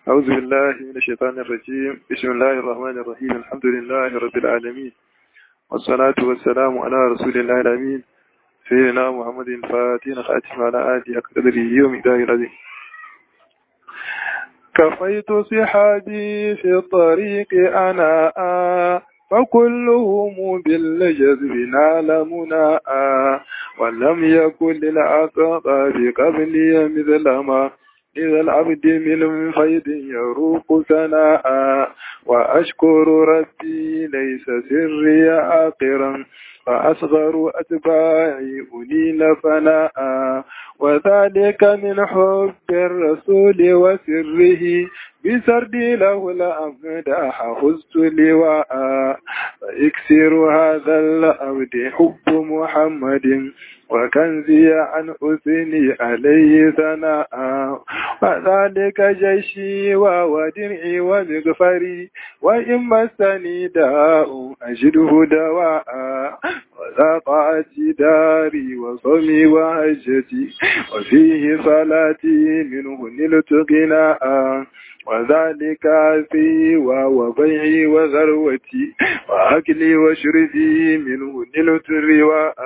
أعوذ بالله من الشيطان الرجيم بسم الله الرحمن الرحيم الحمد لله رب العالمين والصلاة والسلام على رسول الله الأمين سيدنا محمد الفاتح خاتم على آله قدره يوم إله العظيم كفيت صحابي في الطريق أنا فكلهم بالجذب نال مناء ولم يكن للعقاب قبلي مثل ما إذا العبد من فيض يروق ثناء وأشكر ربي ليس سري آقرا فأصغر أتباعي أنيل فناء وذلك من حب الرسول وسره بسردي له الأمداح خزت لواء فإكسر هذا الأبد حب محمد وكنزي عن أثني عليه ثناء وذلك جيشي وودرعي ومغفري وإن مسني داء أجده دواء وذاقعتي داري وصومي وهجتي وفيه صلاتي منه نلت غناء وذلك في وبيعي وذروتي وأكلي وشربي منه نلت الرواء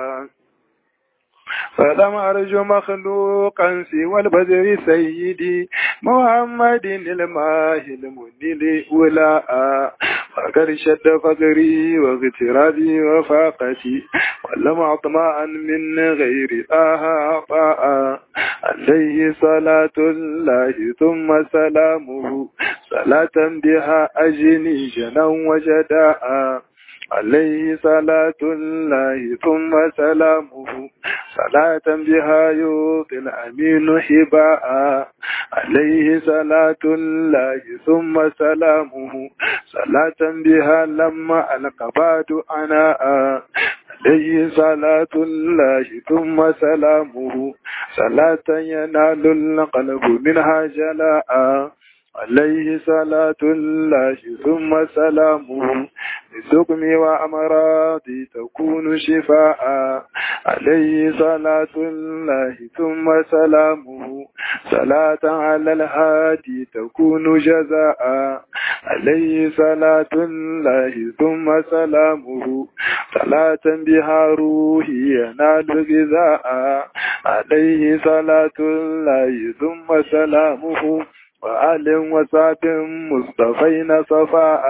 فلم أرجو مخلوقا سوى البدر سيدي محمد الماه المنيل ولاء فقد شد فقري واغترابي وفاقتي ولم أطمعا من غير آها عطاء عليه صلاة الله ثم سلامه صلاة بها أجني جنا وجداء عليه صلاة الله ثم سلامه صلاة بها يوطي الأمين حباء عليه صلاة الله ثم سلامه صلاة بها لما القباد عناء عليه صلاة الله ثم سلامه صلاة ينال القلب منها جلاء عليه صلاة الله ثم سلامه لسقمي وأمراضي تكون شفاء عليه صلاة الله ثم سلامه صلاة على الهادي تكون جزاء عليه صلاة الله ثم سلامه صلاة بها روحي ينال غذاء عليه صلاة الله ثم سلامه وآل وصحب مصطفين صفاء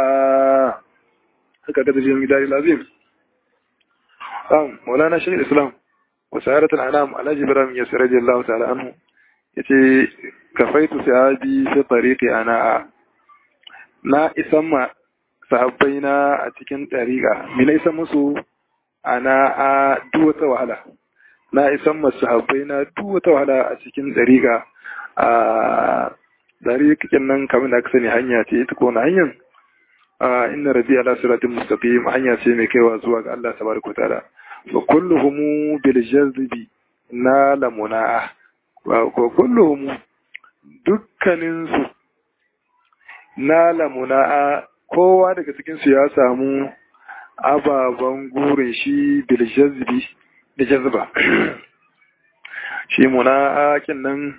هكذا في المدار العظيم قام مولانا شيخ الإسلام وسائرة الأنام على جبران يسر رضي الله تعالى عنه yace kafaitu sahabi fi tariqi ana na isan ma sahabbai na a cikin tariqa me na isan musu ana a duk wata wahala na isan ma sahabbai na duk wata wahala a cikin tariqa a dari kikin nan kamar da aka sani hanya ce ita ko na hanyar inna rabi ala siratin mustaqim hanya ce mai kaiwa zuwa ga Allah tabaraka taala wa kulluhum bil jazbi na lamuna ko kulluhum dukkanin su na lamuna kowa daga cikin su ya samu ababan gurin shi bil jazbi da jazba shi muna kin nan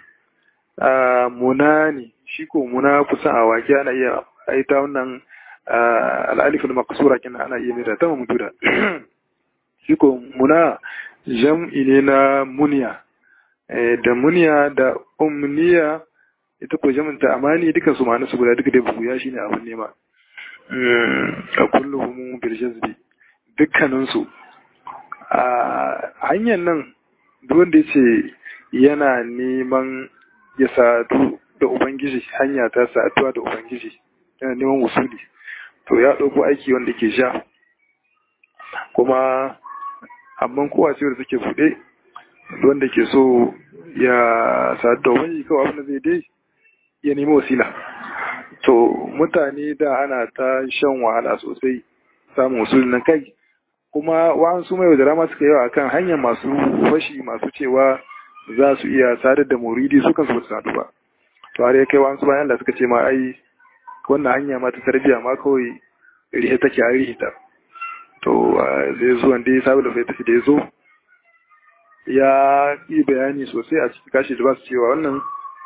muna ne shi ko muna kusan a wake ana iya aita wannan al'alifin maksura kina ana iya mai da ta mamududa shi ko muna jam'i ne na muniya da muniya da umniya ita ko jam'inta amani dukan su ma'ana su guda duka dai buya shine abin nema a kulluhum bil jazbi dukkanin su a hanyar nan duk wanda yace yana neman ya sadu da Ubangiji hanya ta saduwa da Ubangiji yana neman usuli to ya ɗauko aiki wanda ke sha kuma amma kowa ce da suke buɗe wanda ke so ya sadu da Ubangiji kawai abin da zai dai ya nemi wasila to mutane da ana ta shan wahala sosai samun usuli na kai kuma wa'ansu mai da rama suka yawa akan hanyar masu fashi masu cewa za su iya sadar da muridi su kansu ba su sadu ba to har ya kai wa'ansu bayan da suka ce ma ai wannan hanya ma ta tarbiya ma kawai rihe take a rihe ta to zai zo wanda ya sabu da fai tafi da ya zo ya yi bayani sosai a cikin kashi da ba su cewa wannan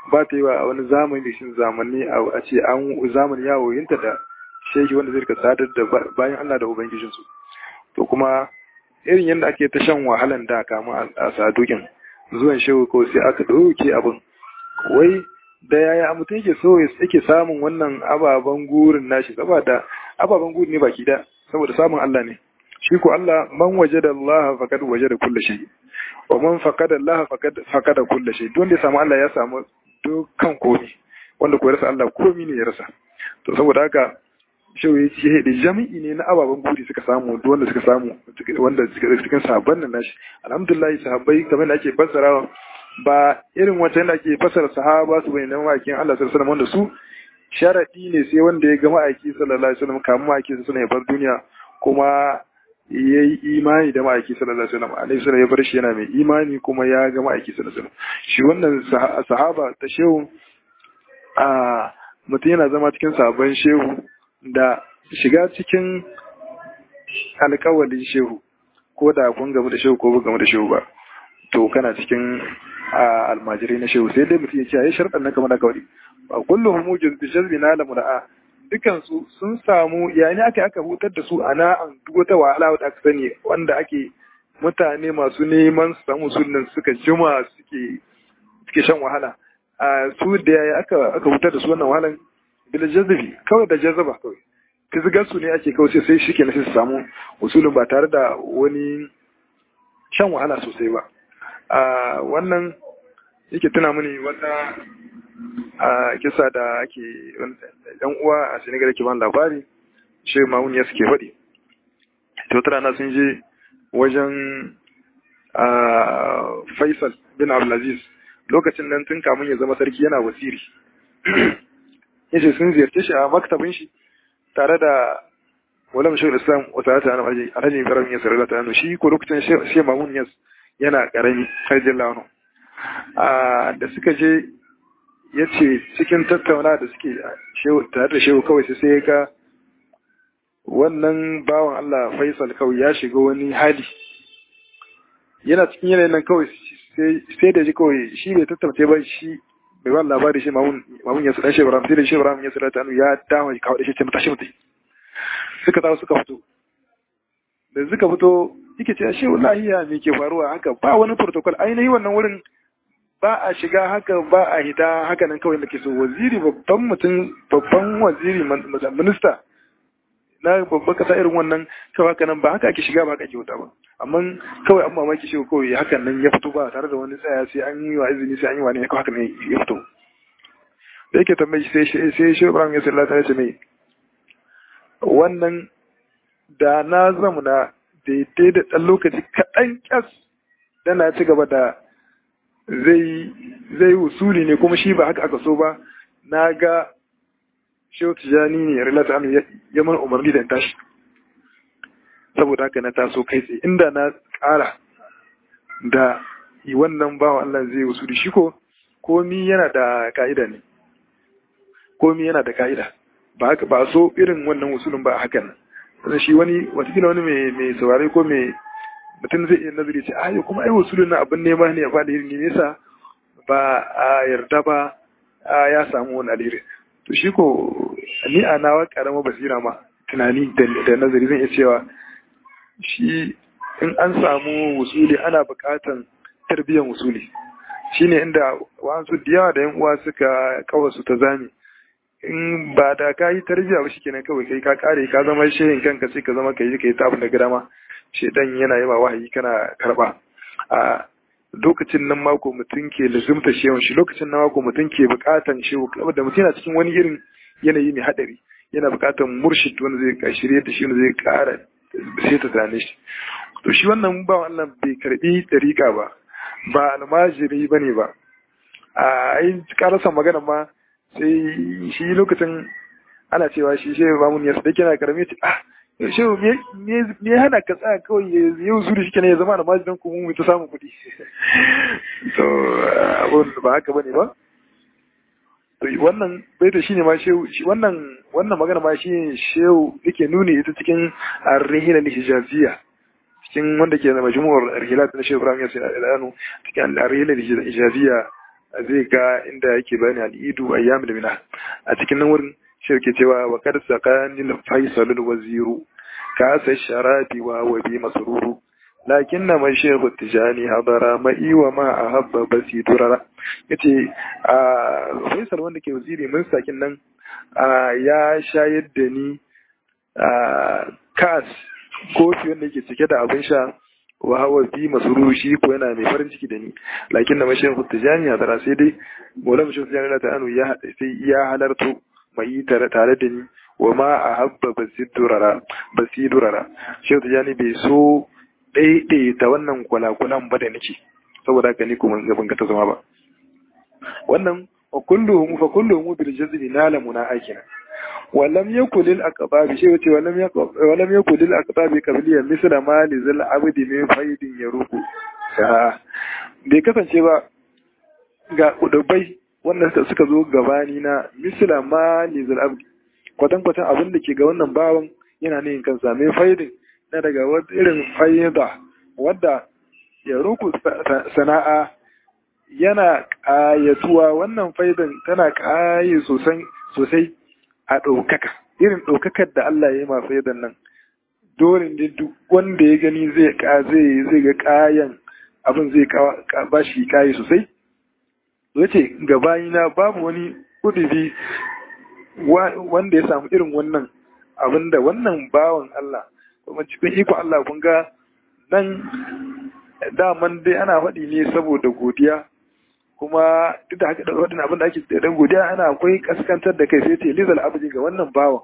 ba ta yi wa wani zamani da shi zamani a ce an zamani ya woyinta da shehi wanda zai rika sadar da bayan Allah da ubangijinsu to kuma irin yadda ake ta shan wahalan da kama a sadukin zuwan shehu ko sai aka ɗauke abin wai da yaya mutum yake so yake samun wannan ababen gurin nashi saboda ababen gurin ne baki da saboda samun Allah ne shi ko Allah man wajada Allah faqad wajada kulli shay wa man faqada Allah faqad faqada kulli shay don da ya samu Allah ya samu dukkan komai wanda ko ya rasa Allah komai ne ya rasa to saboda haka shehu ya ce da jami'i ne na ababen guri suka samu duk wanda suka samu wanda suka cikin sahabban nan nashi alhamdulillah sahabbai kamar da ake fassarawa ba irin wata yadda ake fassara sahaba su bai nan ma'aikin Allah sallallahu alaihi wanda su sharadi ne sai wanda ya ga ma'aiki sallallahu alaihi wasallam kamun ma'aiki sallallahu alaihi bar duniya kuma ya yi imani da ma'aiki sallallahu alaihi wasallam alaihi wasallam ya bar shi yana mai imani kuma ya ga ma'aiki sallallahu alaihi wasallam shi wannan sahaba ta shehu a mutum yana zama cikin sabon shehu da shiga cikin alkawalin shehu ko da kun gamu da shehu ko ba gamu da shehu ba to kana cikin almajirai na shehu sai dai mutum ya ce ayi sharɗan na kamar alkawari ba kullum mujin bi jazbi na da mura'a dukan su sun samu yayin aka aka hutar da su ana an duk wata wahala wadda aka sani wanda ake mutane masu neman su samu sunan suka jima suke suke shan wahala a su da yaya aka aka hutar da su wannan wahalan bil jazbi kawai da jazaba kawai fizgar su ne ake kawai sai sai shike na sai su samu usulun ba tare da wani shan wahala sosai ba a wannan yake tuna mini wata a kisa da ake yan uwa a Senegal ke ban labari shi mamun ya suke faɗi to tara na sun je wajen Faisal bin Abdulaziz lokacin nan tun kamun ya zama sarki yana wasiri yace sun ziyarce shi a maktabin shi tare da wala mashahur islam wa ta'ala ta'ala alhaji alhaji ibrahim ya sarrafa ta shi ko lokacin shi mamun yas yana karami radiyallahu anhu a da suka je yace cikin tattauna da suke shehu tare da shehu kawai sai ya ga wannan bawan Allah Faisal kawai ya shiga wani hali yana cikin yanayin nan kawai sai da ji kawai shi bai tattauna ba shi bai ba labari shi mamun mamun ya sudan shebram sai da shebram ya sudan tanu ya dama kawo da shi ce mutashi mutai suka tawo suka fito da suka fito yake ce shi wallahi ya me ke faruwa haka ba wani protocol ainihi wannan wurin ba a shiga haka ba a hita haka nan kawai da ke so waziri babban mutum babban waziri minista na babban kasa irin wannan kawai haka nan ba haka ake shiga ba haka ake wuta ba amma kawai an mamaki shi kawai hakan nan ya fito ba tare da wani tsaya sai an yi wa izini sai an yi wa ne kawai haka ne ya fito da yake tambayi sai sai shi Ibrahim ya sallata ya ce mai wannan da na zamuna daidai da ɗan lokaci kaɗan ƙyas da na ci gaba da zai zai usuli ne kuma shi ba haka aka so ba na ga shehu tijani ne rilata anu ya mana umarni da in tashi saboda haka na taso kai tsaye inda na ƙara da wannan bawa Allah zai usuli shi ko komi yana da ka'ida ne komi yana da ka'ida ba haka ba so irin wannan usulun ba hakan nan shi wani watakila wani mai saurari ko mai mutum zai iya nazari ce ayo kuma ai usulun na abin nema ne ya faɗi irin ne nesa ba a yarda ba ya samu wani alheri to shi ko ni a nawa karama basira ma tunani da nazari zan iya cewa shi in an samu usuli ana buƙatan tarbiyyar usuli shine inda wasu da yawa da yan uwa suka kawasu ta zami in ba da ka yi tarbiyya ba shikenan kawai kai ka kare ka zama shehin kanka sai ka zama kai kai ta abin da gida ma shedan yana yi ma wahayi kana karba a lokacin nan mako mutum ke lazumta shehun shi lokacin nan mako mutum ke bukatan shehu da mutum yana cikin wani irin yanayi mai hadari yana bukatan murshid wanda zai shirye da shi wanda zai kara sai ta tane shi to shi wannan ba wannan bai karbi dariƙa ba ba almajiri bane ba a ai karasa magana ma sai shi lokacin ana cewa shi shehu mamun ya sadaki na karami ce ah shehu me hana ka tsaya kawai ya yau zuri shi kenan ya zama da majidan ku mu ta samun kuɗi to abun ba haka bane ba to wannan baita shine ma shehu wannan wannan magana ma shi shehu yake nuni ita cikin ar-rihla al-hijaziyya cikin wanda ke da majmu'ar ar-rihilat na shehu Ibrahim Yasir al-Anu cikin ar-rihla al-hijaziyya zai ga inda yake bani al'idu ayyamul mina a cikin nan wurin shi ke cewa wa kad saqani faisalul waziru ka sa sharabi wa wa bi masruru lakin na mai shehu tijani hadara ma'i wa ma a habba basi durara yace a faisal wanda ke waziri mun sakin nan ya shayar da ni kas kofi wanda yake cike da abin sha wa hawa fi masuru shi ko yana mai farin ciki da ni lakin na mashin tijani a tara sai dai mola mashin tijani na ta'anu ya sai ya halarto mai tare tare da ni wa ma a habba basidurara basidurara shi tijani bai so ta wannan kwalakulan ba da nake saboda haka ni kuma gaban ka ta zama ba wannan wa kulluhum fa kulluhum bil jazmi nala munaakina ولم يكن للأقباب شيء ولم يكن ولم يكن للأقباب قبليا مثل ما لزل عبد من فيد يروق bai kasance ba ga kudubai wannan suka zo gabani na misla ma lizal abdi kwatan kwatan abin da ke ga wannan bawan yana ne kan same faidin na daga wata irin faida wadda ya roku sana'a yana ƙayatuwa wannan faidan tana ƙaye sosai a ɗaukaka irin ɗaukakar da Allah ya yi ma faidan nan dole ne duk wanda ya gani zai zai zai ga kayan abin zai ba shi kayi sosai yace gabayina babu wani kudubi wanda ya samu irin wannan abin da wannan bawan Allah kuma cikin iko Allah kun ga nan daman dai ana faɗi ne saboda godiya kuma duk da haka da waɗannan abin da ake dan godiya ana akwai kaskantar da kai sai ce lizal abdi ga wannan bawan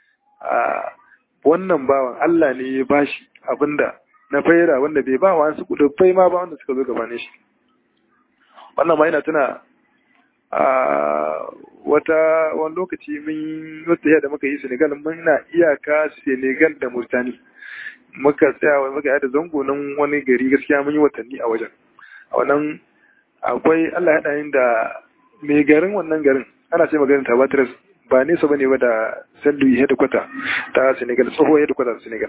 wannan bawan Allah ne ya bashi abinda na faira wanda bai ba wa su kudufai ma ba wanda suka zo gabanin shi wannan ma yana tuna a wata wani lokaci mun wata da muka yi Senegal mun na iyaka Senegal da Murtani muka tsaya muka yada zango nan wani gari gaskiya mun yi watanni a wajen a wannan akwai Allah ya yin da mai garin wannan garin ana ce maganin Tabatras ba nesa bane ba da Sallu headquarter ta Senegal tsoho headquarter Senegal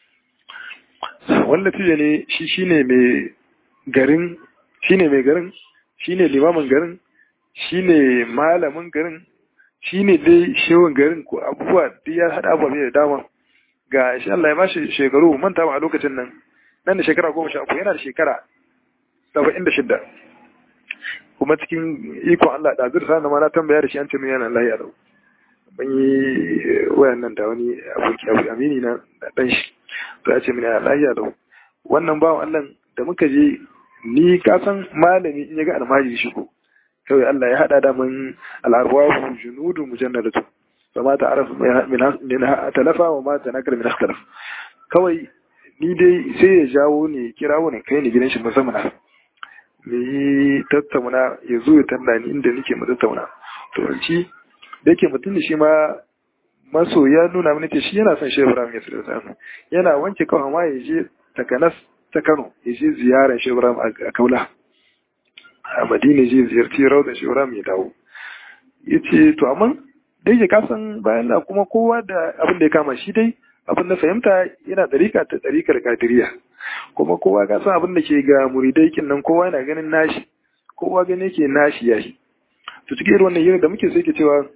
wanda fiye ne shi shine mai garin shine mai garin shine limamin garin shine malamin garin shine dai shehun garin ko abubuwa duk ya hada abubuwa da dama ga shi Allah ya bashi shekaru manta ba a lokacin nan nan da shekara goma sha uku yana da shekara saba'in da shidda kuma cikin ikon Allah da zursa na ma na tambaya da shi an ce min yana lahiya da ban yi wayan nan da wani aboki abu amini na dan shi to ya ce min yana lahiya da wannan bawan Allah da muka je ni ka san malami in ya ga almajiri shi ko kawai Allah ya hada da mun al'arwahu junudu mujannadatu fa ma ta'araf min talafa wa ma tanakar min ikhtilaf kawai ni dai sai ya jawo ne kirawo ne kai ni gidan shi musamman mu yi tattauna ya zo ya tanda ni inda nake mu tattauna to shi da yake mutum da shi ma maso ya nuna mini ce shi yana son shehu ibrahim ya sirri yana wanke kawai ma ya je takanas ta kano ya je ziyarar shehu ibrahim a kaula a madina je ziyarci rauda shehu ibrahim ya dawo ya ce to amma da yake kasan bayan da kuma kowa da abin da ya kama shi dai abin da fahimta yana ɗarika ta ɗarikar kadiriya kuma kowa ka san abin da ke ga muridai kin nan kowa yana ganin nashi kowa gani yake nashi ya shi to cikin irin wannan hira da muke sai ke cewa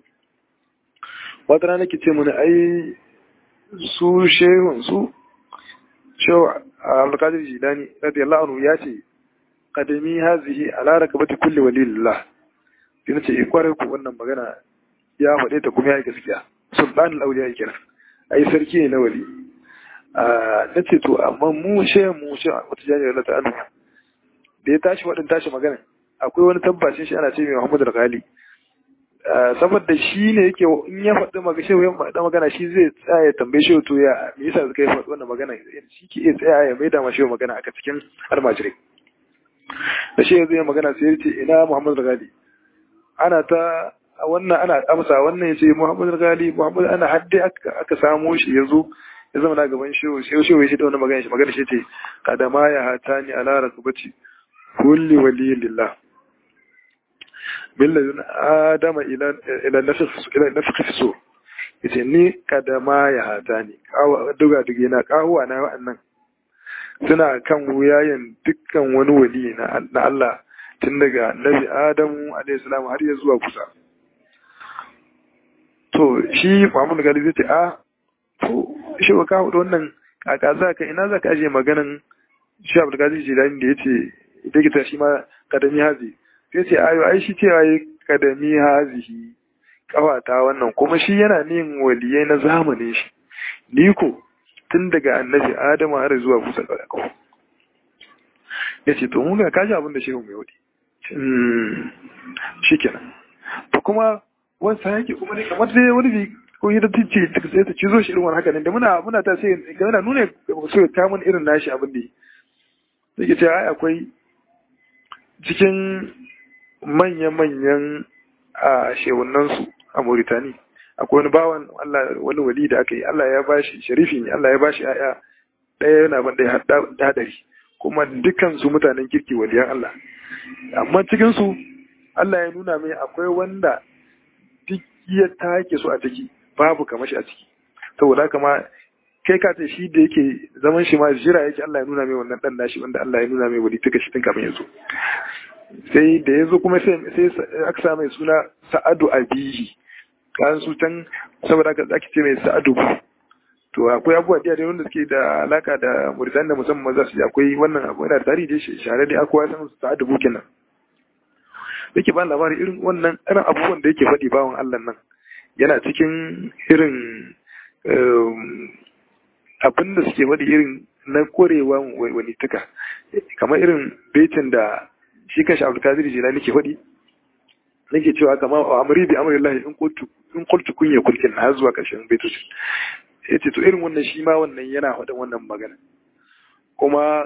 wata rana ke ce mana ai su shehun su shehu alƙadir jilani radiyallahu anhu ya ce kadami hazihi ala rakabati kulli walillah sai nace eh kwarai ku wannan magana ya faɗe ta kuma ya yi gaskiya sultanul auliya kenan ai sarki ne na wali na ce to amma mu she mu she wata jami'ar na ta'anu da ya tashi waɗin tashi magana akwai wani tabbacin shi ana ce mai Muhammadu Al-Ghali saboda shi ne yake in ya faɗi magana shehu ya faɗi magana shi zai tsaya ya tambaye shehu to ya me yasa suka yi faɗi wannan magana shi ke iya tsaya ya maida ma shehu magana aka cikin almajirai da shehu zai magana sai ya ce ina Muhammadu Al-Ghali ana ta wannan ana amsa wannan ya ce Muhammadu Al-Ghali Muhammadu ana hadde aka samo shi ya zo ya zama na gaban shehu shehu shehu shi da wani magana shi magana shi ce kadama ya hata ni ala rakubati kulli wali lillah milladun adama ila ila nafsi ila nafsi so yace ni kadama ya hata ni duga duge na kahuwa na wa'annan suna kan wuyayen dukkan wani wali na Allah tun daga annabi adamu alayhi salam har ya zuwa kusa to shi Muhammadu Gali zai ce a to shi ka hudu wannan kaka za ka ina za ka ajiye maganan shi Abdul Qadir Jilani da yace ita kita shi ma kadami hazi sai ce ayo ai shi cewa yi kadami hazihi kawata wannan kuma shi yana nin waliyai na zamanin shi ni ko tun daga annabi Adamu har zuwa kusa da kawo ya ce to mun ga kaji abin da shehu mai wadi shi kenan to kuma wani yake kuma ne kamar dai wani bi ko yi da tice sai ta cizo shi irin wani haka ne da muna muna ta sai ga yana nuna so ta mun irin nashi abin da yake ce ai akwai cikin manya-manyan a shehunan su a Mauritani akwai wani bawan Allah wani wali da aka yi Allah ya bashi sharifi ne Allah ya bashi aya ɗaya yana ban ɗaya hadari kuma dukkan su mutanen kirki waliyan Allah amma cikin su Allah ya nuna mai akwai wanda duk ya take su a ciki babu kamar shi a ciki saboda haka ma kai ka ce shi da yake zaman shi ma jira yake Allah ya nuna mai wannan dan nashi wanda Allah ya nuna mai wali tuka shi tun kafin ya zo sai da ya zo kuma sai sai aka sa mai suna Sa'adu Abihi kan su can saboda haka ake ce mai Sa'adu to akwai abubuwa da wanda suke da alaka da Mauritania musamman za su ji akwai wannan abu yana da tarihi da shi share da akwai san Sa'adu kenan yake ba labari irin wannan irin abubuwan da yake faɗi bawan Allah nan yana cikin irin abin da suke faɗi irin na korewa wani tuka kamar irin betin da shi kanshi Abdulkadir Jilani ke faɗi nake cewa kama wa amri bi amrillahi in qultu in qultu kun ya kulkin har zuwa ƙarshen baitocin yace to irin wannan shi ma wannan yana faɗin wannan magana kuma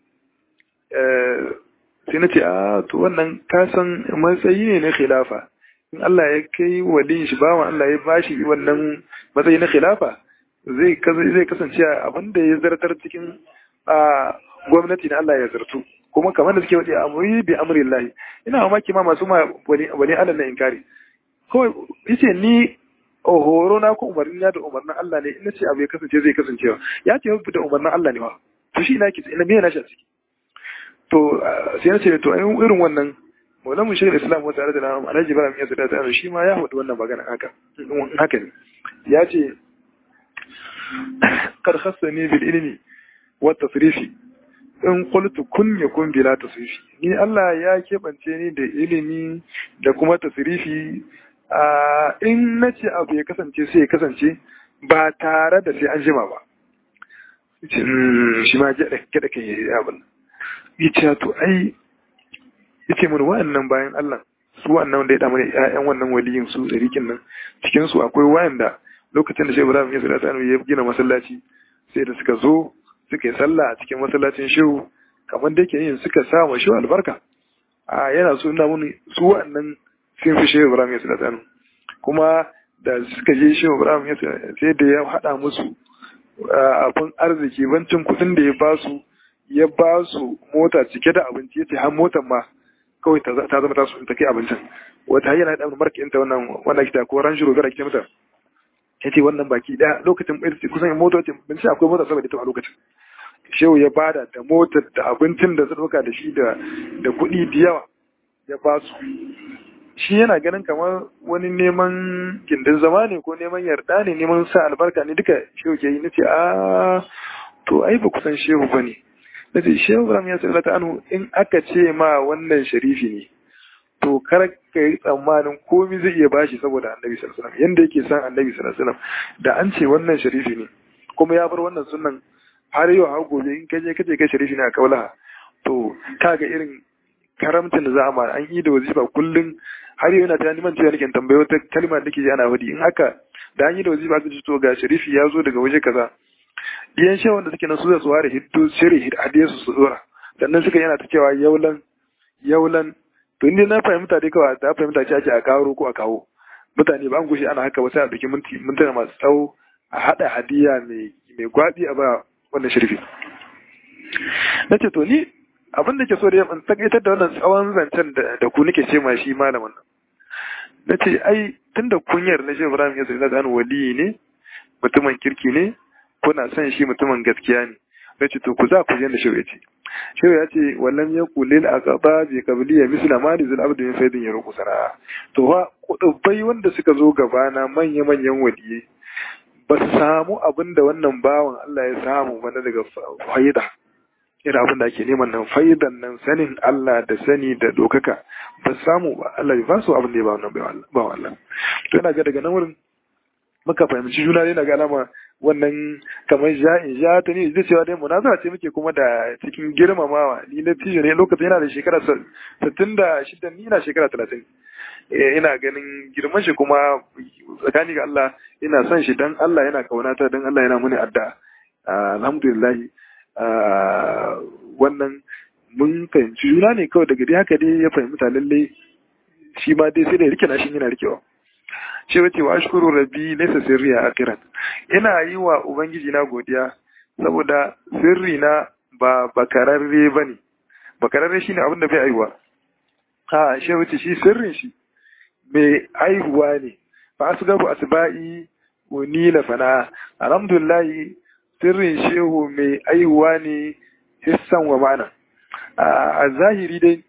sai na ce a to wannan kasan matsayi ne na khilafa in Allah ya kai waliyin shi bawan Allah ya bashi wannan matsayi na khilafa zai zai kasance abin da ya zartar cikin gwamnati na Allah ya zartu kuma kamar da suke wace amuri bi amri Allah ina mamaki ma masu ma wani wani Allah na inkari kawai yace ni horo na ko umarni na da umarnin Allah ne ina ce abu ya kasance zai kasancewa ya ce da umarnin Allah ne wa to shi ina ke ina me na shi ciki to sai na ce to ai irin wannan maulamu shi islam wa tare da na alhaji ibrahim ya sada ta shi ma ya faɗi wannan magana haka haka ne ya ce kar khassani bil ilmi wa tasrifi in qultu kun yakun bila tasrifi ni Allah ya kebance ni da ilimi da kuma tasrifi a in nace abu ya kasance sai ya kasance ba tare da sai an jima ba shi ma gyaɗa gyaɗa kan yi abin yace to ai yace mun wa'annan bayan Allah su wa'annan da ya damu ƴaƴan wannan waliyin su da rikin nan cikin su akwai wa'anda lokacin da Shehu Ibrahim ya sallata ya gina masallaci sai da suka zo suka yi sallah a cikin masallacin Shehu kamar da yake yin suka sa wa Shehu albarka a yana so ina mun su wa'annan sun fi Shehu Ibrahim ya sallata kuma da suka je Shehu Ibrahim ya sai da ya haɗa musu abin arziki bancin kuɗin da ya ba su ya ba su mota cike da abinci ya ce har motar ma kawai ta zama ta su ta kai abincin wata hanyar da marka ta wannan wannan kita ko ran shiro gara kita mata ya ce wannan baki daya lokacin kusan motoci bin sai akwai mota saboda ita a lokacin shehu ya bada da motar da abincin da zuka da shi da da kuɗi da yawa ya ba su shi yana ganin kamar wani neman gindin zama ne ko neman yarda ne neman sa albarka ne duka shehu ke yi nace a to ai ba kusan shehu bane na ce shehu ibrahim ya sallallahu ta anhu in aka ce ma wannan sharifi ne to kar ka yi tsammanin komai zai iya bashi saboda annabi sallallahu alaihi wasallam yanda yake san annabi sallallahu alaihi wasallam da an ce wannan sharifi ne kuma ya bar wannan sunan har yau har gobe in kaje kaje kai sharifi ne a kaulaha to kaga irin karamcin da za a ma an yi da wazifa kullum har yau yana ta neman cewa nake tambayo wata kalma da nake ji ana wadi in haka da an yi da wazifa aka ce to ga sharifi ya zo daga waje kaza diyan shewan da suke nan su da su ware hiddo shiri hadiye su su dora sannan suka yana ta cewa yaulan yaulan to inda na fahimta dai kawai ta fahimta ce ake a kawo ko a kawo mutane ba an gushe ana haka ba sai a biki minti mintuna masu tsawo a hada hadiya mai mai gwabi a ba wannan shirfi na ce to ni abin da ke so da ya takaitar da wannan tsawon zancen da ku nake ce ma shi malamin nan na ce ai tun da kunyar na shi ibrahim ya zai zan waliyi ne mutumin kirki ne kuna son shi mutumin gaskiya ne ya ce to ku za ku je da shehu ya ce shehu ya ce wallan ya kulil a gaba bi kabili ya misla ma da zul abdu min faidin ya ruku sana'a to fa kudubbai wanda suka zo gabana manya manyan waliye ba su samu abin da wannan bawan Allah ya samu ba na daga faida irin abin da ake neman nan faidan nan sanin Allah da sani da dokaka ba su samu ba Allah ya ba su abin da ya ba wannan bawan Allah to ina ga daga nan wurin muka fahimci juna ne na ga alama wannan kamar ja'in ja ta ne zai cewa dai munazara ce muke kuma da cikin girmamawa ni na tijo ne lokacin yana da shekara sittin da shida ni na shekara talatin ina ganin girman shi kuma tsakani ga Allah ina son shi dan Allah yana kaunata dan Allah yana muni adda alhamdulillah wannan mun fahimci juna ne kawai daga dai haka dai ya fahimta lalle shi ma dai sai da rike na shi yana rikewa ce wace wa ashkuru rabbi laysa sirri akiran ina yi wa ubangiji na godiya saboda sirri na ba bakararre bane bakararre shine abin da bai aiwa ha shi wace shi sirrin shi mai aihuwa ne fa asgabu asba'i wani la fana alhamdulillah sirrin shehu mai aihuwa ne hissan wa ma'ana a zahiri dai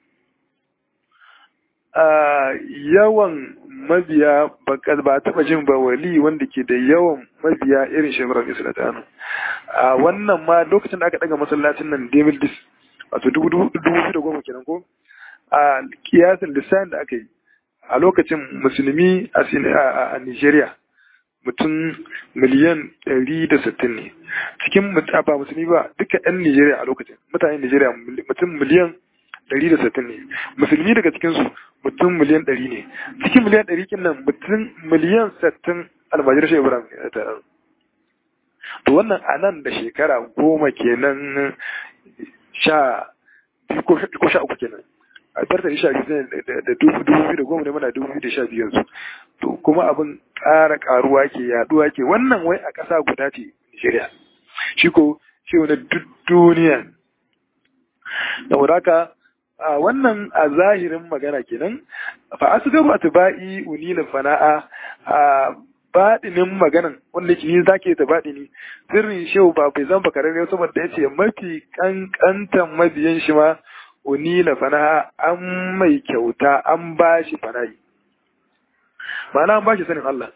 yawan mabiya ba taba jin ba wali wanda ke da yawan mabiya irin shekarar islatanu a wannan ma lokacin da aka daga masallacin nan demil dis wato dubu dubu da goma kenan ko a kiyasin lissanin da aka yi a lokacin musulmi a nigeria mutum miliyan ɗari da sittin ne cikin ba musulmi ba duka 'yan nigeria a lokacin mutanen nigeria mutum miliyan ɗari da sittin ne musulmi daga cikinsu mutum miliyan ɗari ne cikin miliyan ɗari kin nan mutum miliyan sittin almajir shi ibrahim ne ta to wannan a nan da shekara goma kenan sha biyu ko sha uku kenan a tarta sha biyu da dubu biyu da goma ne mana dubu biyu da sha biyu yanzu to kuma abin ƙara ƙaruwa ke yaduwa ke wannan wai a ƙasa guda ce Nigeria shi ko shi wani duk duniya da wadaka a wannan a zahirin magana kenan fa asgaru atba'i unila fana'a a baɗinin maganan wanda ke yi zake ta baɗini sirrin shehu ba bai zan bakararre saboda yace mafi kankantan mabiyan shi ma unila fana'a an mai kyauta an ba shi fana'i ma'ana an ba shi sanin Allah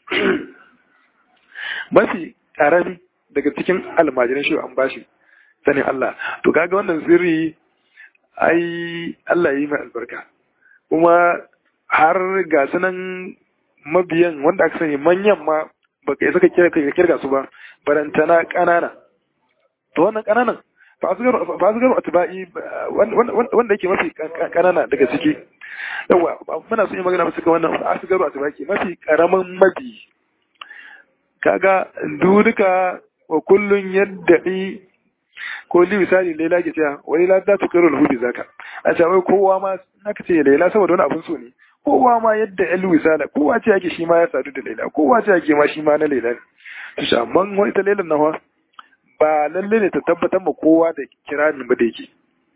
mafi karami daga cikin almajiran shehu an ba shi sanin Allah to kaga wannan sirri ai Allah yi mai albarka kuma har ga sunan mabiyan wanda aka sani manyan ma baka isa ka kirga su ba barantana ƙanana to wannan ƙananan fa asgaru atba'i wanda yake mafi ƙanana daga ciki yawa muna son yi magana musu wannan asgaru atba'i mafi karaman mabi kaga duduka wa kullun yadda'i ko li misali laila ke cewa wani la za ta karo lahu zaka a ce wai kowa ma aka ce laila saboda wani abun so ne kowa ma yadda yan wisala kowa ce yake shi ma ya sadu da laila kowa ce yake ma shi ma na laila ne to shi amma wani ta lailan nawa ba lalle ne ta tabbatar ma kowa da kiranin ba da yake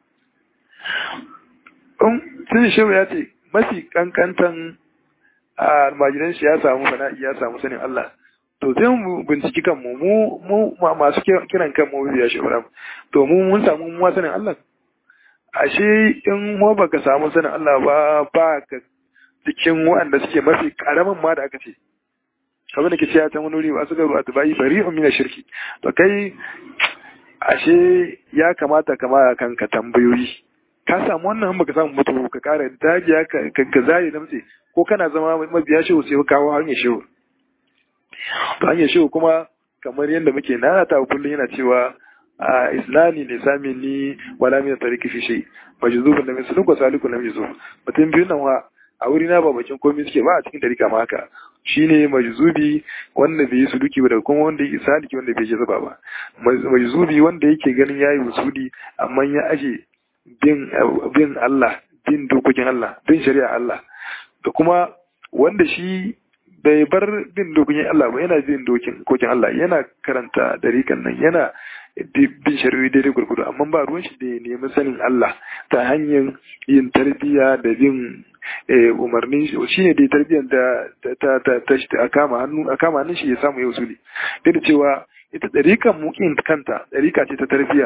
in sun shehu ya ce mafi kankantan almajiran shi ya samu fana'i ya samu sanin Allah to sai mu binciki kanmu mu mu masu kiran kanmu biya shi to mu mun samu mu sanin Allah ashe in mu baka samu sanin Allah ba ba ka cikin waɗanda suke mafi karamin ma da aka ce abin da ke cewa ta wani ba su ga ruwa bayi bari min shirki to kai ashe ya kamata ka ma kanka tambayoyi ka samu wannan baka samu mutu ka kara dajiya ka ka zare namtse ko kana zama mabiya shehu sai ka kawo hanyar shehu to hanyar shehu kuma kamar yadda muke nanata kullum yana cewa a islami ne sami ni wala min tariki fi shay majzubun da misalun ko salikun lam yuzub mutum biyu nan wa a wuri na ba bakin komai suke ba a cikin tarika ma haka shine majzubi wanda bai yi suluki ba da kuma wanda yake saliki wanda bai zuba ba majzubi wanda yake ganin yayi wusuli amma ya aje bin bin Allah bin dokokin Allah bin shari'a Allah da kuma wanda shi bai bar bin dokokin Allah ba yana bin dokokin Allah yana karanta dariƙan nan yana bin shari'o'i daidai gurgudu amma ba ruwan shi da ya nemi sanin Allah ta hanyar yin tarbiyya da bin umarnin shi ne dai tarbiyyar da ta ta ta a kama hannu a kama hannun shi ya samu ya usuli duk da cewa ita ɗarikan mukin kanta ɗarika ce ta tarbiyya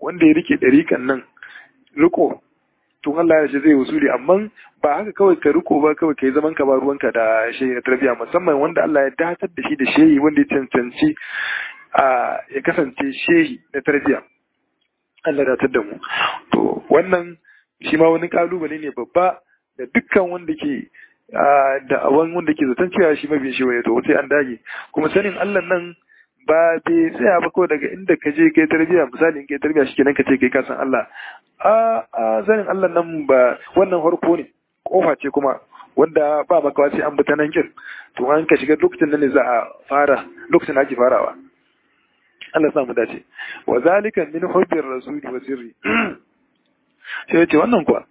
wanda ya rike ɗarikan nan riko tun Allah ya ce zai wasuli amma ba haka kawai ka riko ba kawai ka yi zaman ka ba ruwanka da shehi na tarbiyya musamman wanda Allah ya datar da shi da shehi wanda ya cancanci a ya kasance shehi na tarbiyya Allah datar da mu to wannan shi ma wani kalubale ne babba da dukkan wanda ke da awan wanda ke zaton cewa shi mabiyin shi waye to sai an dage kuma sanin Allah nan ba bai tsaya ba ko daga inda ka je kai tarbiyya misali in kai tarbiyya shi kenan ka ce kai ka san Allah a a sanin Allah nan ba wannan harko ne kofa ce kuma wanda ba makawa sai an bi ta nan kin to an ka shiga lokacin nan ne za a fara lokacin da ake farawa Allah sa mu dace wa zalika min hubbir rasuli wa sirri sai ya ce wannan kuwa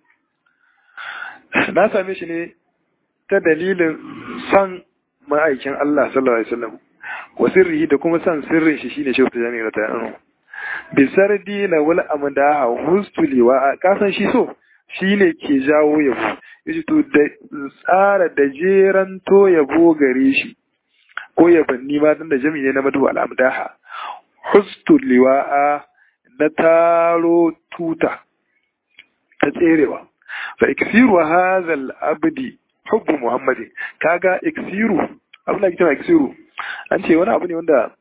na same shi ne ta dalilin san ma'aikin Allah sallallahu alaihi wasallam wa sirrihi da kuma san sirrin shi shine shehu tijani na ta'anu bi sardi na wal amdaha hustuliwa ka san shi so shine ke jawo yabo yace to da tsara da jeran to yabo gare shi ko yabanni ma dan da jami'i ne na madu al amdaha hustuliwa na taro tuta ta tserewa fa iksiru hadha al abdi hubbu muhammadin kaga iksiru abin da ake cewa iksiru an ce wani abu ne wanda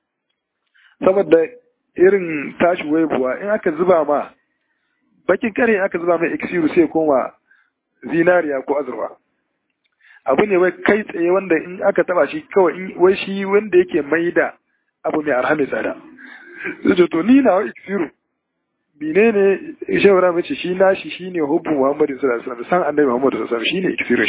saboda irin tashi waibuwa in aka zuba ma bakin kare in aka zuba mai iksiru sai koma zinariya ko azurwa abu ne wai kai tsaye wanda in aka taba shi kawai wai shi wanda yake maida abu mai arha mai tsada zai to ni na iksiru menene shawara mace shi nashi shine hubbu Muhammadu sallallahu alaihi wasallam san annabi Muhammadu sallallahu alaihi wasallam shine iksirin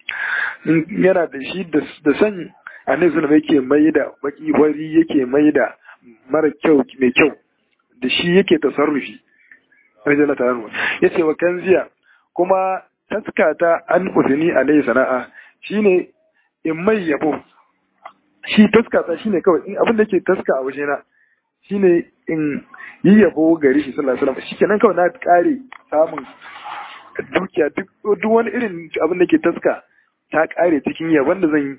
shi yana da shi da san annabi sallallahu yake mai da baki wari yake mai da mara kyau mai kyau da shi yake tasarrufi rajala ta hannu yace wa kanziya kuma taskata an usini alaihi sana'a shine in mai yabo shi taskata shine kawai in abin da yake taska a wajena shine in yi yabo gari shi sallallahu alaihi wasallam shikenan kawai na kare samun dukiya duk wani irin abin da ke taska ta kare cikin yabon da zan yi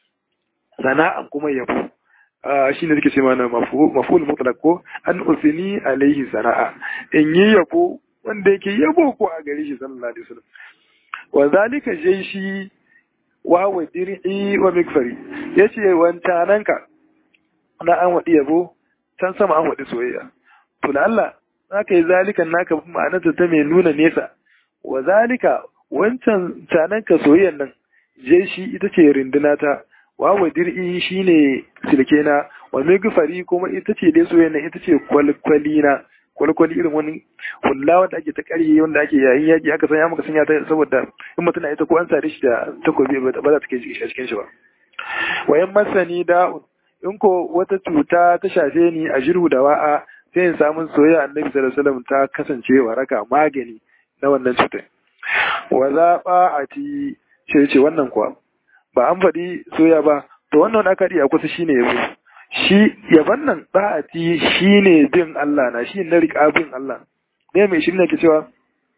sana'an kuma yabo shi ne suke ce mana maful mutlaq ko an usini alaihi sana'a in yi yabo wanda yake yabo ko a gari shi sallallahu alaihi wasallam wa zalika jaishi wa wa dir'i wa mikfari yace wancananka na an wadi yabo can sama an wadi soyayya to da Allah zaka yi zalikan naka ma'anarta ta mai nuna nesa wa zalika wancan cananka soyayyan nan je shi ita ce rinduna ta wa wa dir'i shine silke na wa migfari kuma ita ce dai soyayyan nan ita ce kwalkwali na kwalkwali irin wani hulla wanda ake ta ƙarye wanda ake yayin yaƙi aka sanya maka sanya ta saboda in mutum na ita ko an sare shi da takobi ba za ta kai shi a cikin shi ba wayan masani da'un in ko wata cuta ta shafe ni a jirhu da wa'a sai in samu soyayya annabi sallallahu alaihi wasallam ta kasance waraka magani na wannan cutar wa zaɓa a ti ce ce wannan kuwa ba an faɗi soya ba to wannan wani aka a kusa shine yabo shi yaban nan ba'ati shine bin Allah na shi na riƙa bin Allah ne mai shi ne ke cewa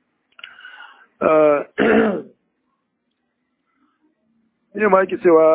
ne ma yake cewa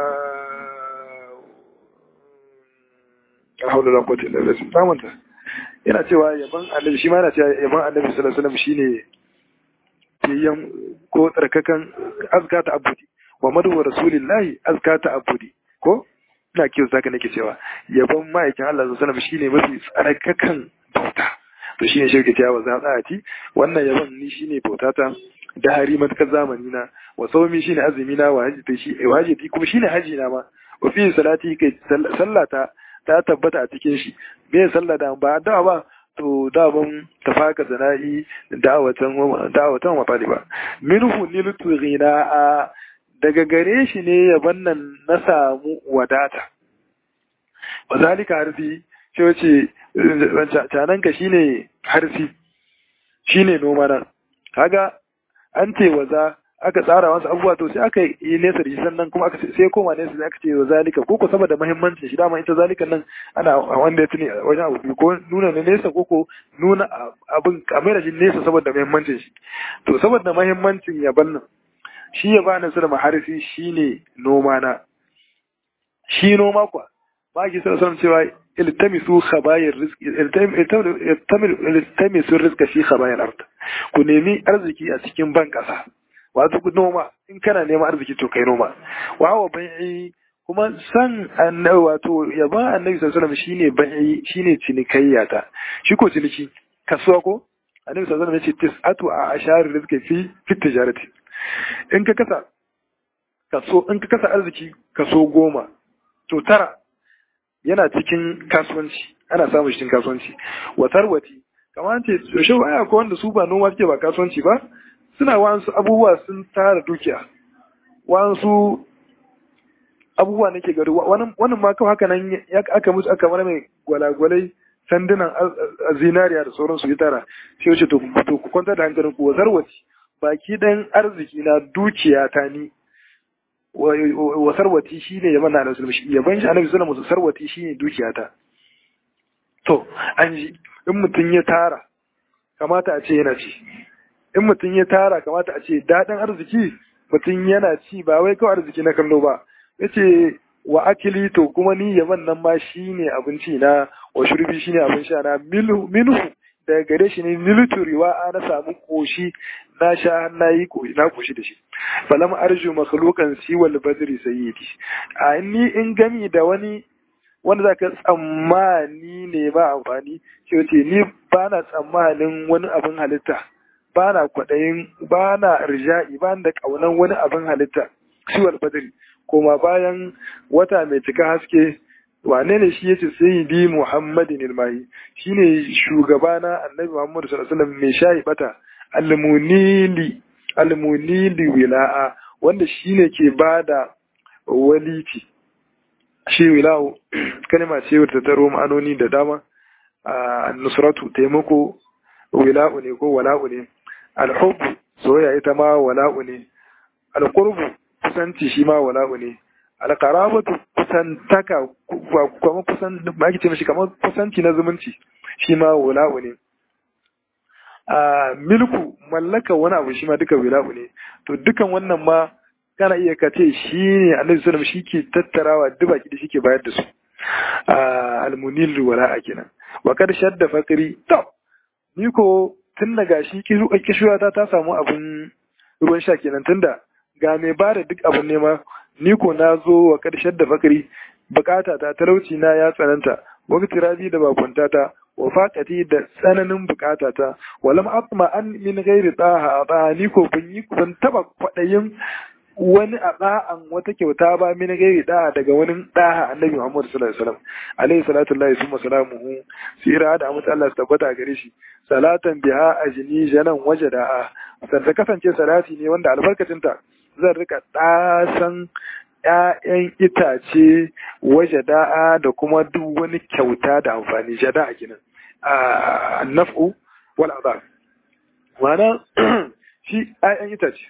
a haula da kwatin da rasu samanta yana cewa yaban annabi shi ma yana cewa yaban annabi sallallahu alaihi wasallam shine fiyayyen ko tsarkakan azka ta abudi wa madu rasulillahi azka ta abudi ko ina kiyo zaka nake cewa yabon ma'aikin Allah sallallahu alaihi shine mafi tsarkakan bauta to shine shi ke cewa za tsati wannan yabon ni shine bautata da hari matakar zamani na wa sawmi shine azumi na wa haji shi wa haji kuma shine haji na ma wa fi salati kai sallata ta tabbata a cikin shi me sallah da ba da ba to daban tafaka zana'i da'awatan da'awatan wa taliba minhu niltu ghina'a daga gare shi ne yaban nan na samu wadata wa zalika harfi ce wace cananka shine harfi shine noma nan kaga an ce waza aka tsara wasu abubuwa to sai aka yi nesa da shi sannan kuma aka sai koma nesa da aka ce wa zalika ko ko saboda muhimmancin shi dama ita zalika nan ana wanda ya tuni wajen abu ko nuna na nesa ko ko nuna abin kamar shi nesa saboda muhimmancin shi to saboda muhimmancin yaban nan shi ya bani su da maharfi shine noma na shi noma kuwa ba ki sallallahu alaihi cewa iltamisu khabayir rizqi iltamisu rizqa fi khabayir ard ku nemi arziki a cikin ban kasa wato ku noma in kana neman arziki to kai noma wa wa bai'i kuma san annabi wato yaban annabi sallallahu alaihi wasallam shine bai'i shine cinikayya ta shi ko ciniki kasuwa ko annabi sallallahu alaihi wasallam yace tis'atu a ashar rizqi fi fi tijarati in ka kasa kaso in ka kasa arziki kaso goma to tara yana cikin kasuwanci ana samun cikin kasuwanci wa tarwati kamar ce yaushe baya ko wanda su ba noma suke ba kasuwanci ba suna wasu abubuwa sun tara dukiya wasu abubuwa nake gari wannan ma kawai haka nan aka musu aka mana mai gwalagwalai sandunan zinariya da sauransu ya tara sai wace to ku kwantar da hankalin ku wasarwaci baki dan arziki na dukiya ta ni wa sarwati shine ya mana annabi sallallahu yaban shi annabi sallallahu alaihi sarwati shine dukiya ta to an ji in mutum ya tara kamata a ce yana ci in mutum ya tara kamata a ce daɗin arziki mutum yana ci ba wai kawai arziki na kallo ba yace wa akili to kuma ni yaman nan ma shine abinci na wa shurbi shine abin sha na minhu daga gare shi ne milituriwa na samu koshi na sha na yi na koshi da shi falam arju makhluqan siwal badri sayyidi a ni in gami da wani wanda zaka tsammani ne ba amfani shi wace ni ba na tsammanin wani abin halitta ba na kwaɗayin ba na rijai ba da ƙaunan wani abin halitta siwal badri koma bayan wata mai cika haske wane ne shi yace sayyidi muhammadin ilmahi shine shugabana annabi muhammad sallallahu alaihi wasallam mai shayi bata almunili almunili wila'a wanda shine ke bada waliti shi wila'u kalma ce wadda ta taro ma'anoni da dama a nusratu taimako wila'u ne ko wala'u ne alhubbu soyayya ita ma wala'u ne alqurbu kusanci shi ma wala'u ne alqarabatu kusantaka kuma kusan ba ake ce mishi kamar kusanci na zumunci shi ma wala'u ne a milku mallaka wani abu shi ma duka wila'u ne to dukan wannan ma kana iya ka ce shi ne annabi sallallahu shi ke tattarawa duk baki da shi ke bayar da su almunil wala'a kenan wa kad shadda fakri to ni ko tun daga shi kishuwa ta ta samu abun ruwan sha kenan tunda ga mai ba da duk abin nema ni ko na zo wa kad shadda fakri bukata ta talauci na ya tsananta wakati rabi da bakunta ta wa faƙati da tsananin bukata ta walam atma an min ghairi taha ba ni ko ban yi ban taba kwadayin wani a ɗa'an wata kyauta ba min gairi ɗa'a daga wani ɗaha annabi Muhammad sallallahu alaihi wasallam alaihi salatu lillahi summa salamuhu sira da amince Allah su tabbata gare shi salatan biha ajni janan wajada'a san ta kasance salati ne wanda albarkacin ta zan rika ɗasan ƴaƴan itace wajada'a da kuma duk wani kyauta da amfani jada'a kenan a naf'u wal adab ma'ana shi ƴaƴan itace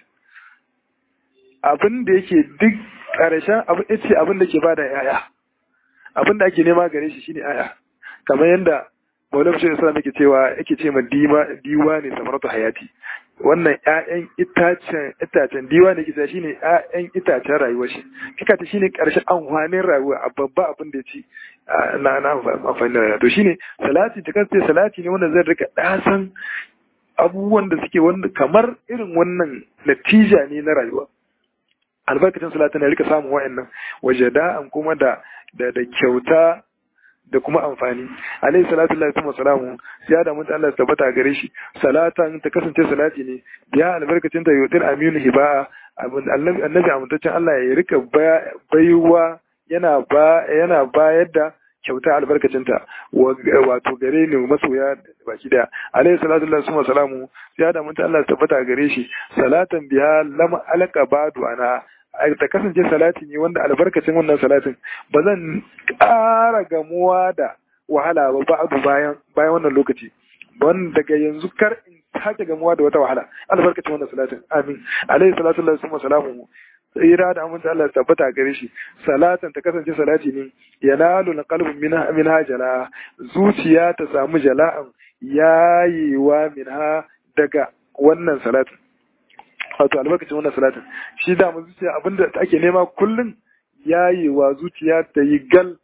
abin da yake duk ƙarshen abin ya ce abin da ke bada yaya abin da ake nema gare shi shine yaya kamar yadda Maulana Bashir Islam yake cewa yake ce ma diwa diwa ne samaratu hayati wannan ƴaƴan itacen itacen diwa ne kisa shine ƴaƴan itacen rayuwar shi kika ta shine ƙarshen amfanin rayuwa a babba abin da ya ci na na amfani da rayuwa to shine salati ta kasance salati ne wanda zai rika dasan abubuwan da suke wanda kamar irin wannan natija ne na rayuwa albarkacin salatin ya rika samun wa'annan wajada'an kuma da da da kyauta da kuma amfani alayhi salatu lillahi wa salamu ya da mutum Allah ya tabbata gare shi salatan ta kasance salati ne ya albarkacin ta yudir aminu hiba annabi annabi amintaccen Allah ya rika baiwa yana ba yana bayar da kyauta albarkacinta wato gare ni masoya baki daya alayhi salatu lillahi wa salamu ya da mutum Allah ya tabbata gare shi salatan biya lam alaka badu ana ta kasance salati ne wanda albarkacin wannan salatin ba zan ƙara gamuwa da wahala ba ba'adu bayan bayan wannan lokaci wanda daga yanzu kar in sake gamuwa da wata wahala albarkacin wannan salatin amin alayhi salatu lillahi wa salamu tsira da amince Allah tabbata gare shi salatan ta kasance salati ne yanalu qalbu minha minha jala zuciya ta samu jala'an yayewa minha daga wannan salatin wato albarkacin wannan salatin shi da mu zuciya abinda ake nema kullun yayewa zuciya ta yi gal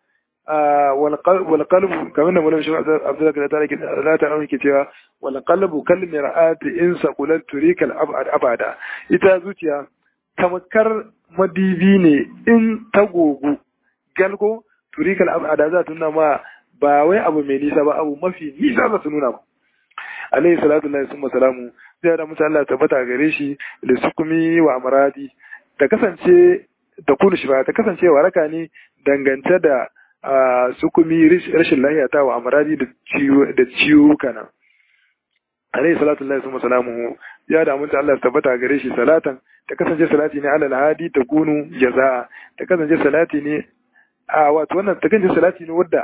wal qalbu kamar da mulkin Abdullahi da take da ta ke cewa wal qalbu kal mir'ati in saqulat turikal abad abada ita zuciya tamakar madibi ne in ta gogu galgo turikal abada za ta nuna ma ba wai abu mai nisa ba abu mafi nisa za su nuna ba alaihi salatu lillahi summa salamu sai da mutu Allah tabbata gare shi da sukumi wa amradi ta kasance ta kunu shi ba ta kasance waraka ne dangance da sukumi rashin lahiya ta wa amradi da ciwo da ciwo kana alaihi salatu lillahi summa salamu ya da mutu Allah tabbata gare shi salatan ta kasance salati ne alal hadi ta kunu jaza ta kasance salati ne a wato wannan ta kasance salati ne wadda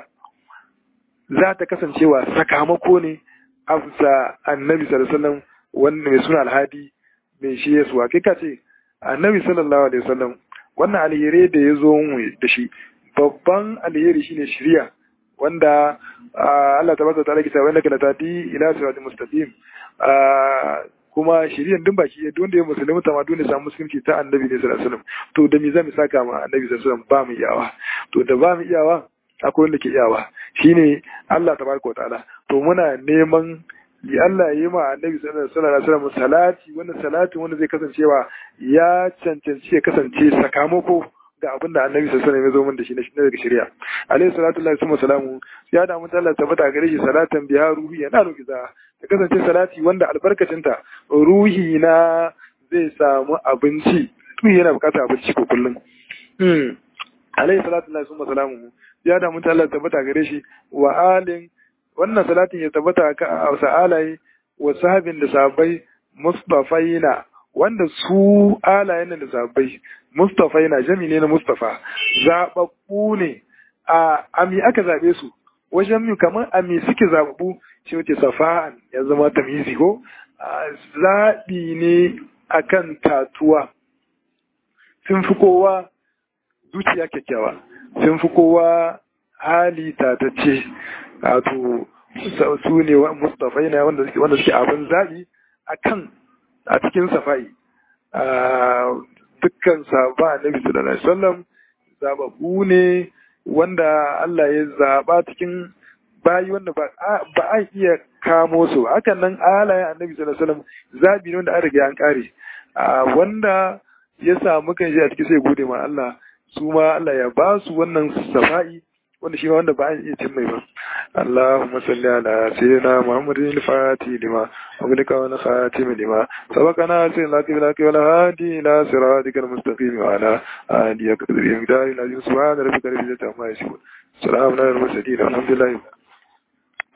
za ta kasancewa sakamako ne afsa annabi sallallahu alaihi wasallam wanda mai suna alhadi mai shi yesuwa kai ka ce annabi sallallahu alaihi wasallam wannan alheri da ya zo mu da shi babban alheri shine shiriya wanda Allah tabaraka ta'ala kita wanda kana tadi ila siratal mustaqim kuma shiriyan din baki ya wanda ya musulmi ta ma dole samu musulunci ta annabi ne sallallahu alaihi wasallam to da me zamu saka ma annabi sallallahu alaihi wasallam ba mu iyawa to da ba mu iyawa akwai wanda ke iyawa shine Allah tabaraka ta'ala to muna neman yi Allah yi ma annabi sallallahu alaihi wasallam salati wannan salatin wanda zai kasancewa ya cancanci ya kasance sakamako ga abin da annabi sallallahu alaihi wasallam ya zo min da shi na daga shari'a alaihi salatu lillahi summa salamu ya da mun Allah tabbata gare shi salatan biha ruhi yana roki za ta kasance salati wanda albarkacinta ruhi na zai samu abinci ruhi yana bukatar abinci ko kullum alaihi salatu lillahi summa salamu ya da mun Allah tabbata gare shi wa alin wannan salatin ya tabbata a sa'alaye wa sahabin da sahabbai mustafaina wanda su alayen da sahabbai mustafaina jami ne na mustafa zababbu ne a ami aka zabe su wajen mi kamar ami suke zababbu shi wace safa'an ya zama tamizi ko zaɓi ne akan tatuwa sun fi kowa zuciya kyakkyawa sun fi kowa hali tatacce wato su ne mustafai na wanda suke wanda suke abin zaɓi a kan a cikin safai dukkan sahaba annabi sallallahu alaihi wasallam zababu ne wanda Allah ya zaba cikin bayi wanda ba a iya kamo su hakan nan alayen annabi sallallahu alaihi wasallam zabi ne wanda an riga an kare wanda ya samu kan shi a cikin sai gode ma Allah su ma Allah ya ba su wannan safa'i wanda shi ma wanda ba a iya cin mai ba Allahumma salli ala sayyidina Muhammadin al-Fatih lima wa bilika wa khatim lima sabaqana sayyidina laki laki wa hadi ila siratika al-mustaqim wa ala alihi qadri yamdari la subhana rabbika rabbil izzati amma yasifun salamun ala al-mursalin alhamdulillah